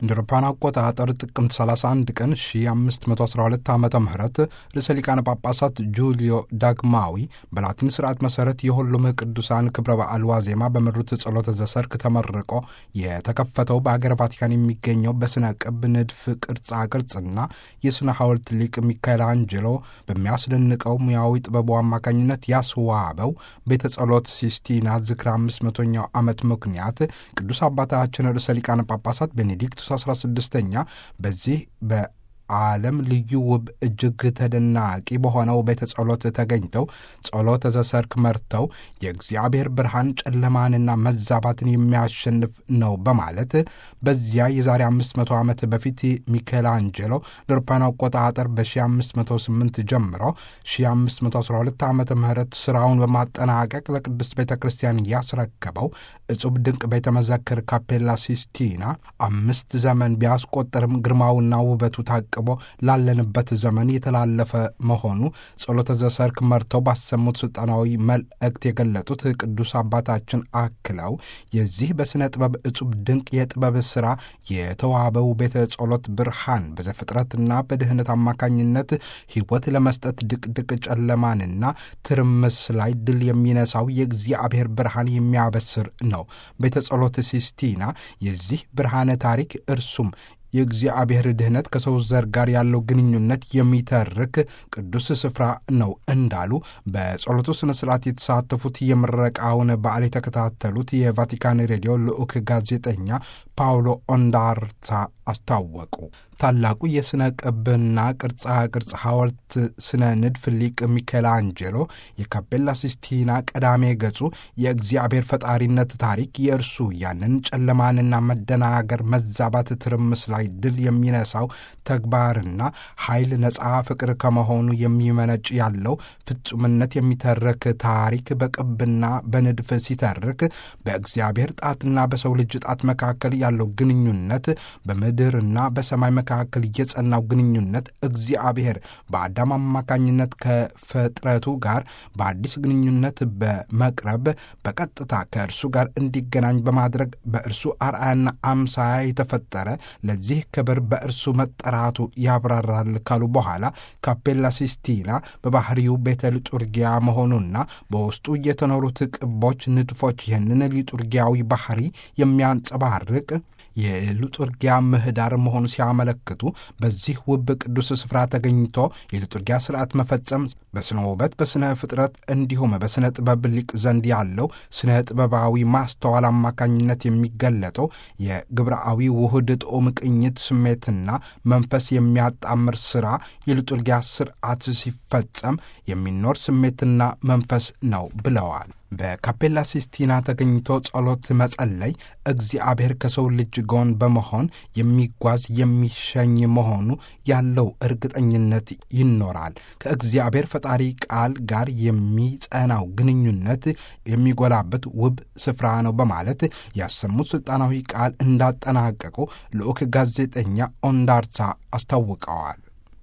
እንደ አውሮፓውያን አቆጣጠር ጥቅምት 31 ቀን 1512 ዓ ም ርዕሰ ሊቃነ ጳጳሳት ጁልዮ ዳግማዊ በላቲን ስርዓት መሠረት የሁሉም ቅዱሳን ክብረ በዓል ዋዜማ በመሩት ጸሎተ ዘሰርክ ተመርቆ የተከፈተው በአገር ቫቲካን የሚገኘው በሥነ ቅብ ንድፍ ቅርጻ ቅርጽና የሥነ ሐውልት ሊቅ ሚካኤል አንጀሎ በሚያስደንቀው ሙያዊ ጥበቡ አማካኝነት ያስዋበው ቤተ ጸሎት ሲስቲና ዝክረ 500ኛው ዓመት ምክንያት ቅዱስ አባታችን ርዕሰ ሊቃነ ጳጳሳት ቤኔዲክቱስ 16ኛ በዚህ በዓለም ልዩ ውብ እጅግ ተደናቂ በሆነው ቤተ ጸሎት ተገኝተው ጸሎተ ዘሰርክ መርተው የእግዚአብሔር ብርሃን ጨለማንና መዛባትን የሚያሸንፍ ነው በማለት በዚያ የዛሬ 500 ዓመት በፊት ሚካኤል አንጀሎ ለአውሮፓውያን አቆጣጠር በ1508 ጀምሮ 1512 ዓ ም ሥራውን በማጠናቀቅ ለቅድስት ቤተ ክርስቲያን ያስረከበው እጹብ ድንቅ ቤተ መዘክር ካፔላ ሲስቲና አምስት ዘመን ቢያስቆጠርም ግርማውና ውበቱ ታቅቦ ላለንበት ዘመን የተላለፈ መሆኑ ጸሎተ ዘሰርክ መርተው ባሰሙት ሥልጣናዊ መልእክት የገለጡት ቅዱስ አባታችን አክለው የዚህ በሥነ ጥበብ እጹብ ድንቅ የጥበብ ሥራ የተዋበው ቤተ ጸሎት ብርሃን በዘፍጥረትና በድህነት አማካኝነት ሕይወት ለመስጠት ድቅድቅ ጨለማንና ትርምስ ላይ ድል የሚነሳው የእግዚአብሔር ብርሃን የሚያበስር ነው። ቤተ ጸሎት ሲስቲና የዚህ ብርሃነ ታሪክ እርሱም የእግዚአብሔር ድህነት ከሰው ዘር ጋር ያለው ግንኙነት የሚተርክ ቅዱስ ስፍራ ነው እንዳሉ በጸሎቱ ሥነ ሥርዓት የተሳተፉት የምረቃውን በዓል የተከታተሉት የቫቲካን ሬዲዮ ልዑክ ጋዜጠኛ ፓውሎ ኦንዳርታ አስታወቁ። ታላቁ የሥነ ቅብና ቅርጻ ቅርጽ ሐውልት ስነ ንድፍ ሊቅ ሚካኤል አንጀሎ የካፔላ ሲስቲና ቀዳሜ ገጹ የእግዚአብሔር ፈጣሪነት ታሪክ የእርሱ ያንን ጨለማንና መደናገር፣ መዛባት፣ ትርምስ ላይ ድል የሚነሳው ተግባርና ኃይል ነፃ ፍቅር ከመሆኑ የሚመነጭ ያለው ፍጹምነት የሚተርክ ታሪክ በቅብና በንድፍ ሲተርክ በእግዚአብሔር ጣትና በሰው ልጅ ጣት መካከል ያለው ግንኙነት በምድርና በሰማይ መካከል የጸናው ግንኙነት እግዚአብሔር በአዳም አማካኝነት ከፍጥረቱ ጋር በአዲስ ግንኙነት በመቅረብ በቀጥታ ከእርሱ ጋር እንዲገናኝ በማድረግ በእርሱ አርአያና አምሳያ የተፈጠረ ለዚህ ክብር በእርሱ መጠራቱ ያብራራል ካሉ በኋላ ካፔላ ሲስቲና በባህሪው ቤተ ሊጡርጊያ መሆኑና በውስጡ የተኖሩት ቅቦች፣ ንድፎች ይህንን ሊጡርጊያዊ ባህሪ የሚያንጸባርቅ የሊጡርጊያ ምህዳር መሆኑ ሲያመለክቱ በዚህ ውብ ቅዱስ ስፍራ ተገኝቶ የሊጡርጊያ ስርዓት መፈጸም በስነ ውበት፣ በስነ ፍጥረት እንዲሁም በስነ ጥበብ ሊቅ ዘንድ ያለው ስነ ጥበባዊ ማስተዋል አማካኝነት የሚገለጠው የግብረአዊ ውህድ ጦም ቅኝት ስሜትና መንፈስ የሚያጣምር ስራ የሊጡርጊያ ስርዓት ሲፈጸም የሚኖር ስሜትና መንፈስ ነው ብለዋል። በካፔላ ሲስቲና ተገኝቶ ጸሎት መጸለይ እግዚአብሔር ከሰው ልጅ ጎን በመሆን የሚጓዝ የሚሸኝ መሆኑ ያለው እርግጠኝነት ይኖራል። ከእግዚአብሔር ፈጣሪ ቃል ጋር የሚጸናው ግንኙነት የሚጎላበት ውብ ስፍራ ነው በማለት ያሰሙት ሥልጣናዊ ቃል እንዳጠናቀቁ ልዑክ ጋዜጠኛ ኦንዳርሳ አስታውቀዋል።